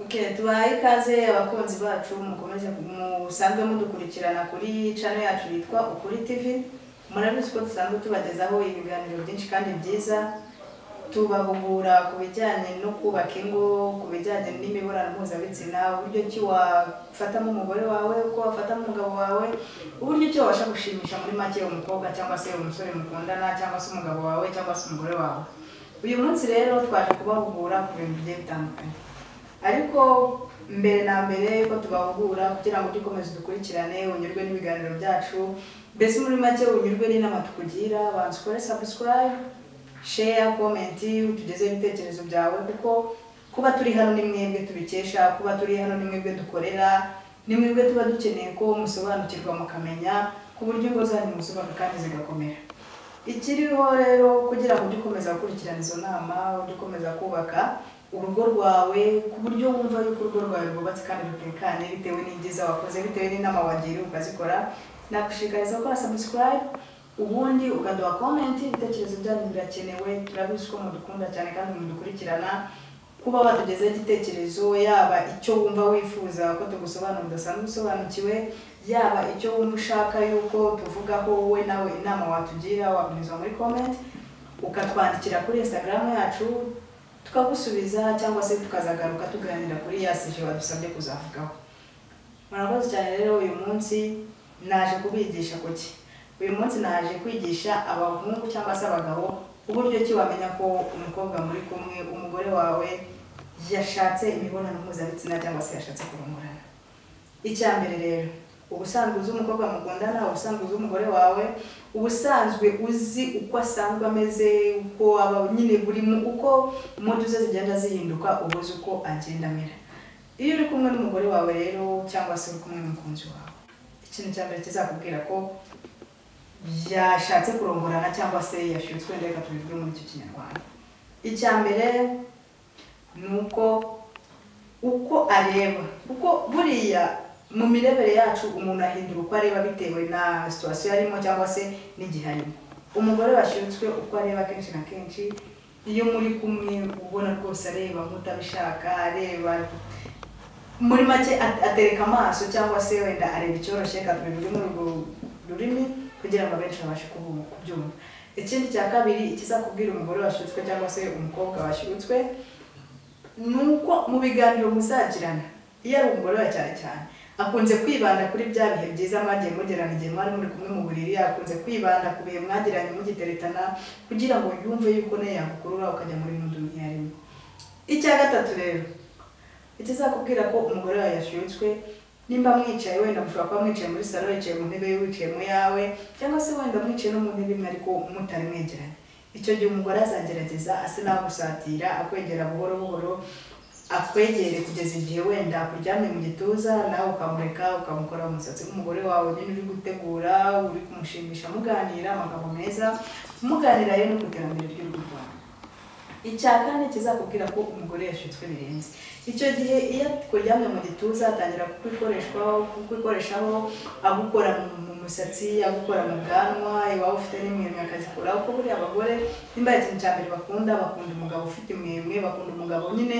Okay, tubaye ikaze abakunzi bacu mukomeze musanzwe mudukurikirana kuri channel yacu yitwa Ukuri TV murabizi ko dusanzwe tubagezaho ibiganiro byinshi kandi byiza tubahugura ku bijyanye no kubaka ingo ku bijyanye n'imibonano mpuzabitsina uburyo ki wafatamo umugore wawe uko wafatamo umugabo wawe uburyo ki wabasha gushimisha muri make umukobwa cyangwa se umusore mukundana cyangwa se umugabo wawe cyangwa se umugore wawe uyu munsi rero twaje kubahugura ku bintu bigiye bitandukanye ariko mbere na mbere ko tubahugura kugira ngo dukomeze dukurikirane unyurwe n'ibiganiro byacu mbese muri make unyurwe n'inama tukugira banza ukore subscribe share comment utugezeho ibitekerezo byawe kuko kuba turi hano ni mwebwe tubikesha kuba turi hano ni mwebwe dukorera ni mwebwe tuba dukeneye ko musobanukirwa mukamenya ku buryo ingo zanyu musobanuka kandi zigakomera ikiriho rero kugira ngo ujye ukomeza gukurikirana izo nama ujye ukomeza kubaka urugo rwawe ku buryo wumva yuko urugo rwawe rwubatse kandi rutekanye bitewe n'ibyiza wakoze bitewe n'inama wagiriwe ukazikora nagushishikariza gukora subscribe ubundi ukaduha comment ibitekerezo byanyu birakenewe turabizi ko mudukunda cyane kandi mudukurikirana kuba watugezeho igitekerezo yaba icyo wumva wifuza ko tugusobanurira udasanzwe usobanukiwe yaba icyo wumva ushaka yuko tuvugaho wowe nawe inama watugira wabinyuza muri comment ukatwandikira kuri instagram yacu tukagusubiza cyangwa se tukazagaruka tuganira kuri ya sije wadusabye kuzavugaho murakoze cyane rero uyu munsi naje kubigisha kuki uyu munsi naje kwigisha abahungu cyangwa se abagabo uburyo ki wamenya ko umukobwa muri kumwe umugore wawe yashatse imibonano mpuzabitsina cyangwa se yashatse kurongorana icya mbere rero ubusanzwe uzi umukobwa mukundana ubusanzwe uzi umugore wawe ubusanzwe uzi uko asanzwe ameze uko aba nyine buri mu uko impundu ze zigenda zihinduka uba uzi uko agenda amera iyo uri kumwe n'umugore wawe rero cyangwa se uri kumwe n'umukunzi wawe ikintu cya mbere kizakubwira ko yashatse kurongorana cyangwa se yashyutswe reka tubivuge muri icyo kinyarwanda icya mbere ni uko uko areba kuko buriya mu mirebere yacu umuntu ahindura uko areba bitewe na situwasiyo arimo cyangwa se n'igihe arimo umugore washyutswe uko areba kenshi na kenshi iyo muri kumwe ubona rwose areba nk'utabishaka areba muri make at- atereka amaso cyangwa se wenda areba icyoroshye reka tubivuge muri urwo rurimi kugira ngo abenshi babashe kubu- kubyumva ikindi cya kabiri ikizakubwira umugore washyutswe cyangwa se umukobwa washyutswe ni uko mu biganiro muzagirana iyo ari umugore we cyane cyane akunze kwibanda kuri bya bihe byiza mwagiye mugirana igihe mwari muri kumwe mu buriri akunze kwibanda ku bihe mwagiranye mugiteretana kugira ngo yumve yuko nayo yagukurura ukajya muri n'undi mwarimu icya gatatu rero ikizakubwira ko umugore wawe yashyutswe nimba mwicaye wenda mushobora kuba mwicaye muri salo yicaye mu ntebe ye, wicaye mu yawe cyangwa se wenda mwicaye no mu ntebe imwe ariko mutari mwegeranye icyo gihe umugore azagerageza asa n'agusatira akwegera buhoro buhoro akwegere kugeza igihe wenda akuryamye mu gituza nawe ukamureka ukamukora umusatsi w'umugore wawe nyine uri gutegura uri kumushimisha muganira amagambo meza muganira rero no ku iterambere ry'urugo rwawe icya kane kizakubwira ko umugore yashutswe birenze icyo gihe iyo kuryamye mu gituza atangira kukwikoreshaho kukwikoreshaho agukora mu- mu musatsi agukora mu bwanwa iwaba ufite n'imwemwe akazikuraho kuko buriya abagore nimba ikintu cya mbere bakunda bakunda umugabo ufite imwemwe bakunda umugabo nyine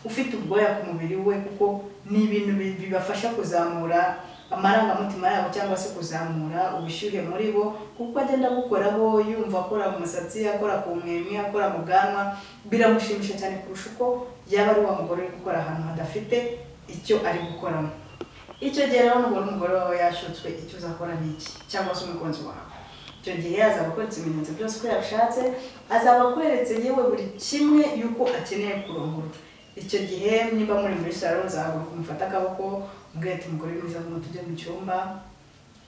ufite ubwoya ku mubiri we kuko ni ibintu bi- bibafasha kuzamura amarangamutima yabo cyangwa se kuzamura ubushyuhe muri bo kuko agenda agukoraho yumva akora mu musatsi akora ku mwemwe akora mu bwanwa biramushimisha cyane kurusha uko yaba ari wa mugore uri gukora ahantu hadafite icyo ari gukoramo icyo gihe rero nubwo umugore wawe yashutswe icyo uzakora ni iki cyangwa se umukunzi wawe icyo gihe azaba akweretse ibimenyetso byose ko yabishatse azaba akweretse yewe buri kimwe yuko akeneye kurongorwa icyo gihe niba muri muri salo uzahaguruka umufate akaboko umbwire ati umugore mwiza ngwino tujye mu cyumba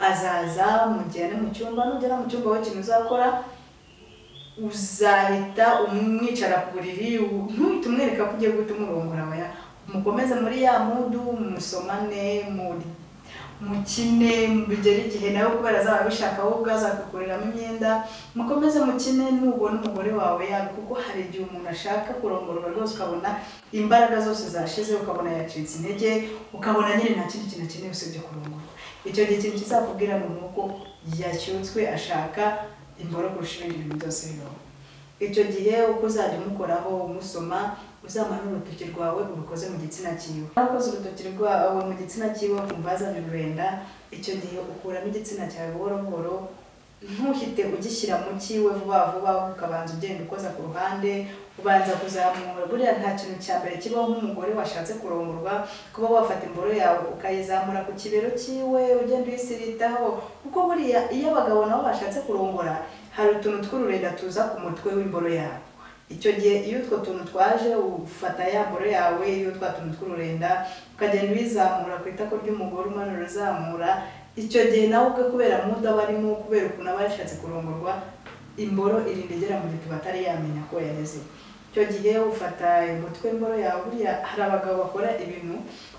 azaza mujyane mu cyumba nugera mu cyumba wowe ikintu uzakora uzahita umwicara ku buriri u- ntuhite umwereka ko ugiye guhita umurongora oya mukomeze muri ya mudu musomane muri mukine bigera igihe nawe kubera azaba abishaka wowe ubwawe azakuguriramo imyenda mukomeze mukine nubona umugore wawe yawe kuko hari igihe umuntu ashaka kurongorwa rwose ukabona imbaraga zose zashize ukabona yacitse intege ukabona nyine nta kindi kintu akeneye usibye kurongorwa icyo gihe ikintu kizakubwira ni uko yashyutswe ashaka imboro kurusha ibindi bintu byose bibaho icyo gihe uko uzajya umukoraho umusoma uzamanure urutoki rwawe urukoze mu gitsina cyiwe aho ukoze urutoki rwawe mu gitsina cyiwe ukumva hazanye ururenda icyo gihe ukuramo igitsina cyawe buhoro buhoro ntuhite ugishyira mu cyiwe vuba vuba ukabanza ugenda ukoza ku ruhande ubanza kuzamura buriya nta kintu cya mbere kibaho nk'umugore washatse kurongorwa kuba wafata imboro yawe ukayizamura ku kibero cyiwe ugenda uyisiritaho kuko buriya iyo abagabo nabo bashatse kurongora hari utuntu tw'ururenda tuza ku mutwe w'imboro yawe icyo gihe iyo utwo tuntu twaje ufata ya mboro yawe iyo twa tuntu tw'ururenda ukagenda ubizamura ku itako ry'umugore umanura uzamura icyo gihe nawe ubwe kubera muda barimo kubera ukuntu aba yashatse kurongorwa imboro irinda igera mu gituba atari yamenya ko yageze icyo gihe ufata umutwe imboro yawe buriya hari abagabo bakora ibintu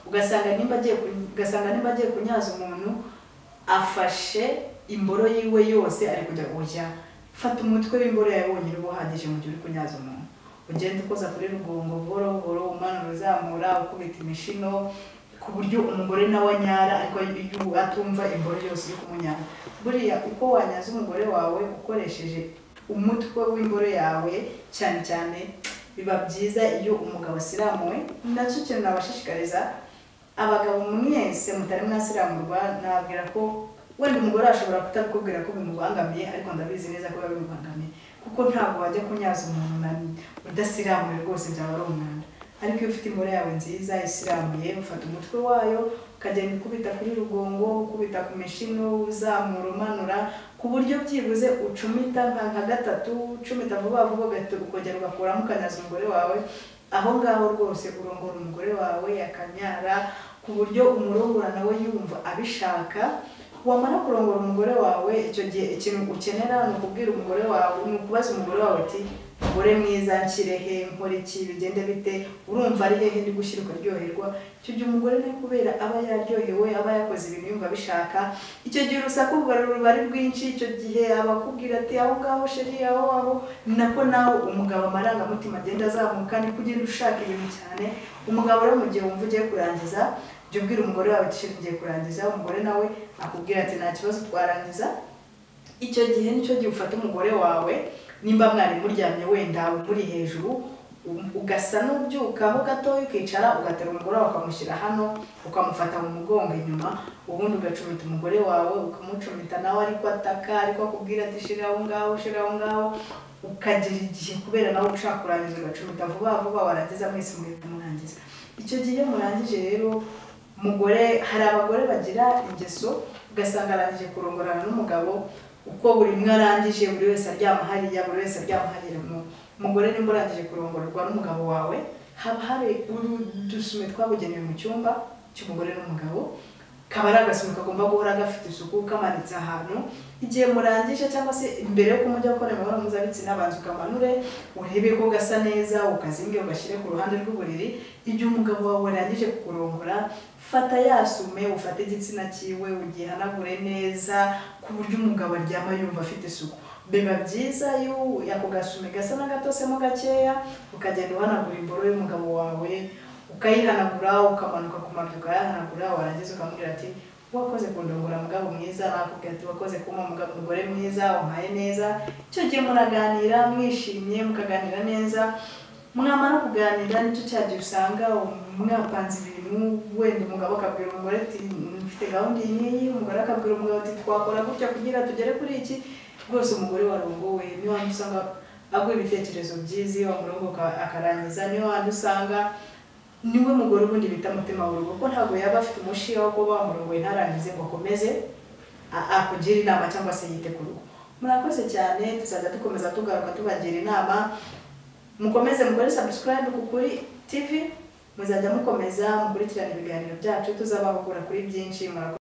ugasanga nimba agiye ku- ugasanga nimba agiye kunyaza umuntu afashe imboro yiwe yose ari kujya kujya fata umutwe w'imboro yawe wonyine uba uhagije mu gihe uri kunyaza umuntu ugenda ukoza kuri rugongo buhoro buhoro umanura uzamura ukubita imishino ku buryo umugore nawe anyara ariko iyo atumva imboro yose iri kumunyara buriya uko wanyaza umugore wawe ukoresheje umutwe w'imboro yawe cyane cyane biba byiza iyo umugabo asiramuwe nacyo kintu nabashishikariza abagabo mwese mutari mwasiramurwa nabwira ko wenda umugore ashobora kutabikubwira ko bimubangamiye ariko ndabizi neza ko biba bimubangamiye kuko ntabwo wajya kunyaza umuntu na udasiramuye rwose byaba ari umwanda ariko iyo ufite imboro yawe nziza isiramuye ufata umutwe wayo ukagenda ukubita kuri rugongo ukubita ku mishino uzamura umanura ku buryo byibuze ucumita nka nka gatatu ucumita vuba vuba ugahita ukongera ugakuramo ukanyaza umugore wawe aho ngaho rwose urongora umugore wawe akanyara ku buryo umurongora nawe yumva abishaka wamara kurongora umugore wawe icyo gihe ikintu ukenera ni ukubwira umugore wawe ni ukubaza umugore wawe uti mugore mwiza nshyire he nkore iki bigende bite urumva ari hehe ndi gushyira ukaryoherwa icyo gihe umugore nawe kubera aba yaryohewe aba yakoze ibintu yumva abishaka icyo gihe urusaku ruba ruba ari rwinshi icyo gihe abakubwira ati aho ngaho sheri aho aho ni nako nawe umugabo amarangamutima agenda azamuka ni kugenda ushaka ibintu cyane umugabo rero mu gihe wumva ugiye kurangiza jya ubwira umugore wawe ati "Sheri, ngiye kurangiza umugore nawe akubwira ati nta kibazo twarangiza icyo gihe nicyo gihe ufata umugore wawe nimba mwari muryamye wenda muri hejuru u- ugasa n'ubyukaho gatoya ukicara ugatera umugore wawe ukamushyira hano ukamufata mu mugongo inyuma ubundi ugacumita umugore wawe ukamucumita nawe ariko ataka ariko akubwira ati shira aho ngaho shira aho ngaho ukagira igihe kubera nawe ushaka kurangiza ugacumita vuba vuba warangiza mwese mugahita murangiza icyo gihe iyo murangije rero umugore hari abagore bagira ingeso ugasanga arangije kurongorana n'umugabo uko buri umwe arangije buri wese aryama hariya buri wese aryama hariya Mu- umugore nimba urangije kurongorwa n'umugabo wawe haba hari udusume twabugenewe mu cyumba cy'umugore n'umugabo kaba ari agasume kagomba guhora gafite isuku kamanitse ahantu igihe murangije cyangwa se mbere yo kumujya gukora imibonano mpuzabitsina banza ukamanure urebe ko gasa neza ukazinge ugashyire ku ruhande rw'uburiri igihe umugabo wawe warangije kukurongora fata yasume ufate igitsina cyiwe ugihanagure neza ku buryo umugabo aryama yumva afite isuku biba byiza iyo ako gasume gasa n'agatosemo gakeya ukagenda uhanagura imboro y'umugabo wawe ukayihanagura ukamanuka kumanuka ukayahanagura warangiza ukamubwira ati wakoze kundongora mugabo mwiza nakubwira ati wakoze kumpa mugabo mugore mwiza umpaye neza icyo gihe muraganira mwishimye mukaganira neza mwamara kuganira nicyo cya gihe usanga mwapanze ibintu wenda umugabo akabwira umugore ati mfite gahunda iyi ngiyi umugore akabwira umugabo ati twakora gutya kugira tugere kuri iki rwose umugore warongowe niyo wahandi usanga aguha ibitekerezo byiza iyo wamurongoka akarangiza niyo wahandi usanga niwe mugore ubundi bita mutima w'urugo ko ntabwo yaba afite umushiha wo kuba wamurongoye ntarangize ngo akomeze a- akugire inama cyangwa se yite ku rugo murakoze cyane tuzajya dukomeza tugaruka tubagira inama mukomeze mukore subscribe ku kuri tv muzajya mukomeza mukurikirana ibiganiro byacu tuzabahugura kuri byinshi murakoze